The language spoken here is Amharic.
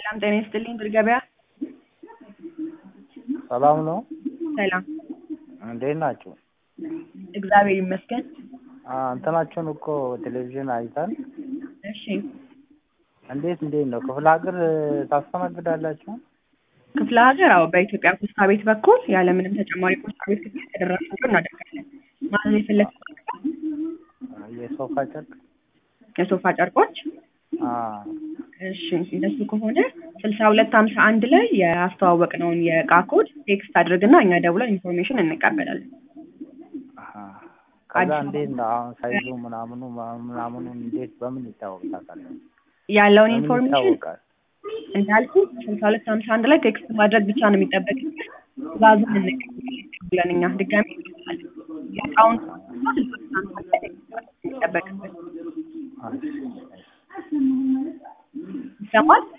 ሰላም ጤና ይስጥልኝ ብር ገበያ። ሰላም ነው። ሰላም እንዴት ናችሁ? እግዚአብሔር ይመስገን። አ እንትናችሁን እኮ ቴሌቪዥን አይተን እሺ እንዴት እንዴት ነው ክፍለ ሀገር ታስተናግዳላችሁ? ክፍለ ሀገር አዎ፣ በኢትዮጵያ ፖስታ ቤት በኩል ያለምንም ተጨማሪ ፖስታ ቤት ክፍያ ተደራሽነቱን እናደርጋለን። ማዘዝ የፈለግነው የሶፋ ጨርቅ የሶፋ ጨርቆች አ እሺ እንደሱ ከሆነ ስልሳ ሁለት ሀምሳ አንድ ላይ ያስተዋወቅነውን የእቃ ኮድ ቴክስት አድርግና እኛ ደውለን ኢንፎርሜሽን እንቀበላለን። አሀ። ከዛ አዲስ እንዴት ነው አሁን ሳይዙ ምናምኑ ምናምኑ እንዴት በምን ይታወቅ ታውቃለህ? ያለውን በምን ኢንፎርሜሽን ይታወቃል? እንዳልኩ ስልሳ ሁለት ሀምሳ አንድ ላይ ቴክስት ማድረግ ብቻ ነው የሚጠበቅብን። ትእዛዙን እንቀበላለን ብለን እኛ ድጋሚ እንልካለን። የእቃውን ስልሳ ሁለት ሀምሳ አንድ ላይ ቴክስት ማድረግ ነው የሚጠበቅብን። እሺ፣ እሺ። ይሰማል?